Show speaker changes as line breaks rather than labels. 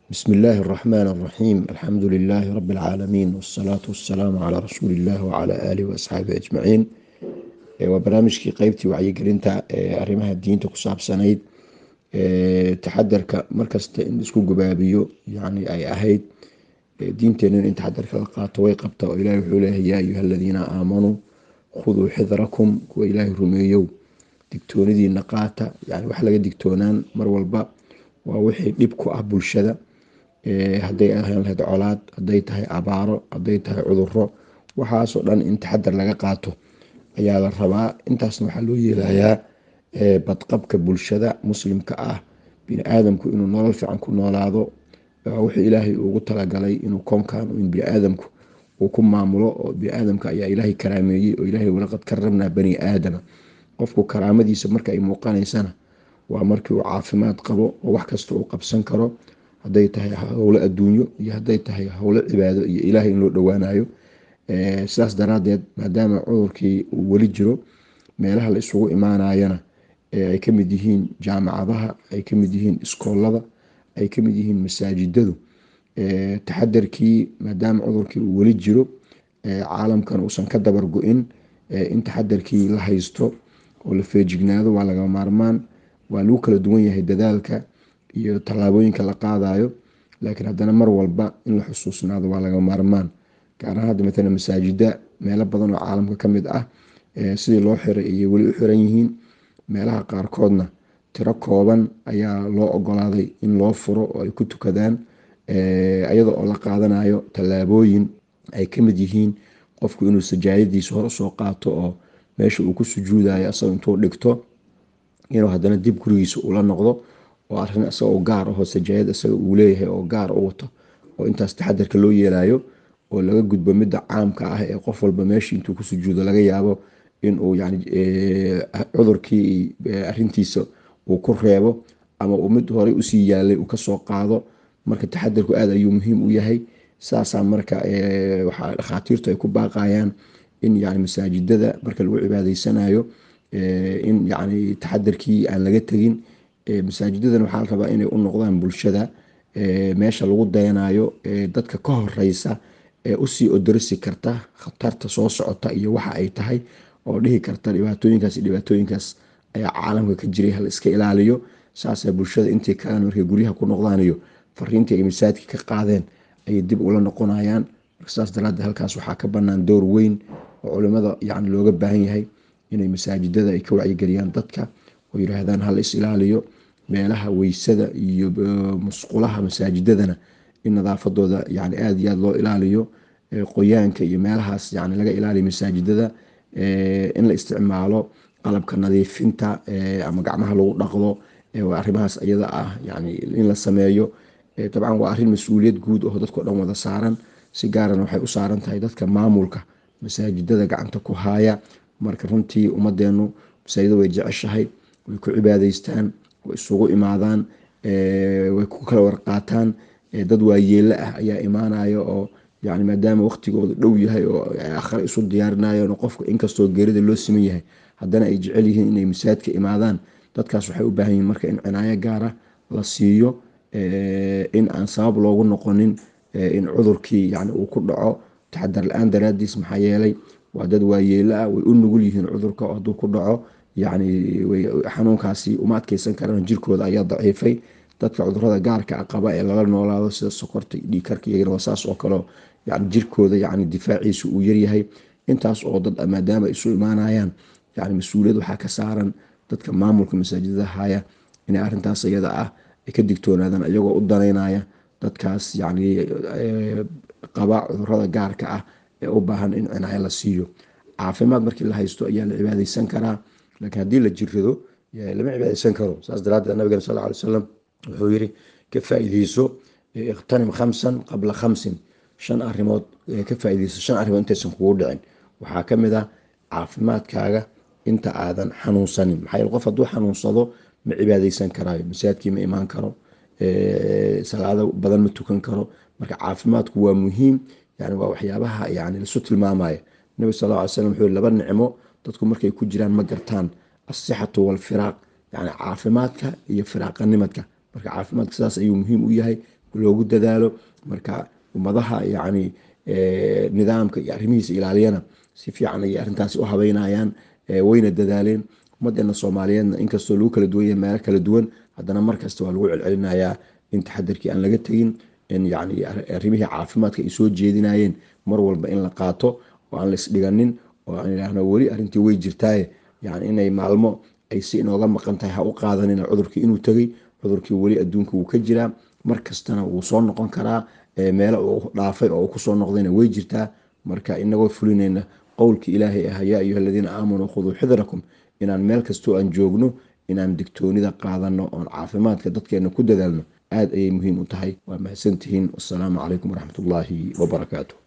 بسم الله الرحمن الرحيم الحمد لله رب العالمين والصلاة والسلام على رسول الله وعلى آله وأصحابه أجمعين waa barnaamijkii qeybtii wacyigelinta arimaha diinta ku saabsanayd taxadarka markasta in isku gubaabiyo yani ay ahayd diinteena in taxadarka la qaato way qabta oo ilahi wuxuu leeyahay yaa ayuha aladiina aamanuu khuduu xidrakum kuwa ilaahay rumeeyow digtoonidiina qaata yani wax laga digtoonaan mar walba waa wixii dhib ku ah bulshada haday ahaan lahayd colaad haday tahay abaaro haday tahay cuduro waxaasoo dhan in taxadar laga qaato ayaa la rabaa intaasna waxaa loo yeelayaa badqabka bulshada muslimka ah biniaadamku inuu nolol fiican ku noolaado wuxuu ilaahay ugu talagalay inuu koonkan in biniaadamku uu ku maamulo oo biniaadamka ayaa ilaahay karaameeyey oo ilaahay walaqad karamnaa bani aadama qofku karaamadiisa marka ay muuqanaysana waa markii uu caafimaad qabo oo wax kasta uu qabsan karo haday tahay howlo adduunyo iyo haday tahay howlo cibaado iyo ilaahay in loo dhowaanayo sidaas daraadeed maadaama cudurkii uu weli jiro meelaha la isugu imaanayana ay kamid yihiin jaamacadaha ay kamid yihiin iskoolada ay kamid yihiin masaajidadu taxadarkii maadaama cudurkii uu weli jiro caalamkan uusan ka dabar go-in in taxadarkii la haysto oo la feejignaado waa laga maarmaan waa lagu kala duwan yahay dadaalka iyo tallaabooyinka la qaadayo laakiin haddana mar walba in la xusuusnaado waa laga maarmaan gaar ahaan hadda matala masaajida meelo badan oo caalamka kamid ah sidii loo xiray ayay weli u xiran yihiin meelaha qaarkoodna tiro kooban ayaa loo ogolaaday in loo furo oo ay ku tukadaan iyada oo la qaadanayo tallaabooyin ay kamid yihiin qofku inuu sajaayadiisa hor usoo qaato oo meesha uu ku sujuudayo asagoo intuu dhigto inuu hadana dib gurigiisa ula noqdo oo arin isagoo gaar ahoo sajaayad isaga uu leeyahay oo gaar u wato oo intaas taxadarka loo yeelayo oo laga gudbo midda caamka ah ee qof walba meeshii intuu ku sujuudo laga yaabo inuu yani cudurkii arintiisa uu ku reebo ama uu mid horey usii yaalay uu kasoo qaado marka taxadarku aad ayuu muhiim u yahay saasaa marka waxaa dhakhaatiirtu ay ku baaqayaan in yani masaajidada marka lagu cibaadaysanayo in yani taxadarkii aan laga tegin masaajidadan waxaa la rabaa inay u noqdaan bulshada meesha lagu dayanayo dadka ka horeysa ee usii odorisi karta khatarta soo socota iyo waxa ay tahay oo dhihi karta dhibaatooyinkaas dhibaatooyinkaas ayaa caalamka ka jiray hala iska ilaaliyo saasa bulshada intii kalan markay guryaha ku noqdaan iyo fariintii ay masaajidka ka qaadeen ayay dib ula noqonayaan saas daraadee halkaas waxaa ka banaan door weyn oo culimada yani looga baahan yahay inay masaajidada ay ka wacyigeliyaan dadka oo yiraahdaan hala is ilaaliyo meelaha weysada iyo musqulaha masaajidadana in nadaafadooda yani aada iyo aada loo ilaaliyo qoyaanka iyo meelahaas yani laga ilaaliyo masaajidada in la isticmaalo qalabka nadiifinta ama gacmaha lagu dhaqdo arimahaas iyada ah yani in la sameeyo dabcan waa arin mas-uuliyad guud oo dadko dhan wada saaran si gaarana waxay u saaran tahay dadka maamulka masaajidada gacanta ku haaya marka runtii ummadeenu masaajida way jeceshahay way ku cibaadeystaan way isugu imaadaan way ku kala warqaataan dad waayeelo ah ayaa imaanaya oo yani maadaama waqtigooda dhow yahay oo akhre isu diyaarinayan qofka inkastoo geerida loo siman yahay haddana ay jecel yihiin inay masaajidka imaadaan dadkaas waxay u baahan yihiin marka in cinaayo gaara la siiyo in aan sabab loogu noqonin in cudurkii yani uu ku dhaco taxadar la-aan daraadiis maxaa yeelay waa dad waayeelo ah way u nugul yihiin cudurka hadduu ku dhaco yani xanuunkaasi uma adkeysan karaan jirkooda ayaa daciifay dadka cudurada gaarka a qaba ee lala noolaado sida sokorta dhiikarka iyagana saas oo kale yani jirkooda yani difaaciisa uu yaryahay intaas oo dad maadaama isu imaanayaan yani mas-uuliyad waxaa ka saaran dadka maamulka masaajidada haya inay arintaas iyada ah ay ka digtoonaadaan iyagoo u danaynaya dadkaas yani qaba cudurada gaarka ah ee u baahan in cinaayo la siiyo caafimaad markii la haysto ayaa la cibaadeysan karaa laakiin haddii la jirado lama cibaadeysan karo saas daraadeed nabigeen sal ly wasalam wuxuu yiri ka faa-ideyso ikhtanim khamsan qabla khamsin shan arimood ka faa-ideyso shan arrimood intaysan kugu dhicin waxaa kamid ah caafimaadkaaga inta aadan xanuunsanin maxaa yeele qof hadduu xanuunsado ma cibaadeysan karaayo masaajidkii ma imaan karo salaado badan ma tukan karo marka caafimaadku waa muhiim yani waa waxyaabaha yani lasu tilmaamaya nabi sal ly slam wuxuu laba nicmo dadku markay ku jiraan ma gartaan asixatu walfiraaq yani caafimaadka iyo firaaqanimadka marka caafimaadka sidaas ayuu muhiim u yahay loogu dadaalo marka ummadaha yacni nidaamka iyo arrimihiisa ilaaliyana si fiican ayay arrintaasi u habeynayaan wayna dadaaleen ummadeena soomaaliyeedna inkastoo lagu kala duwan yahay meelo kala duwan haddana markasta waa lagu celcelinayaa in taxadarkii aan laga tegin in yacni arrimihii caafimaadka ay soo jeedinayeen mar walba in la qaato oo aan la isdhiganin oo aan idhaahno weli arrintii way jirtaaye yacni inay maalmo ay si inooga maqan tahay ha u qaadanina cudurkii inuu tegey cudurkii weli adduunka wuu ka jiraa mar kastana wuu soo noqon karaa meelo uu dhaafay oo uu kusoo noqdayna way jirtaa marka inagoo fulinayna qowlkii ilaahay ah yaa ayuha aladiina aamanuu khuduu xidrakum inaan meel kastoo aan joogno inaan digtoonida qaadano oon caafimaadka dadkeena ku dadaalno aada ayay muhiim u tahay waa mahadsantihiin wasalaamu calaykum waraxmatullaahi wabarakaatu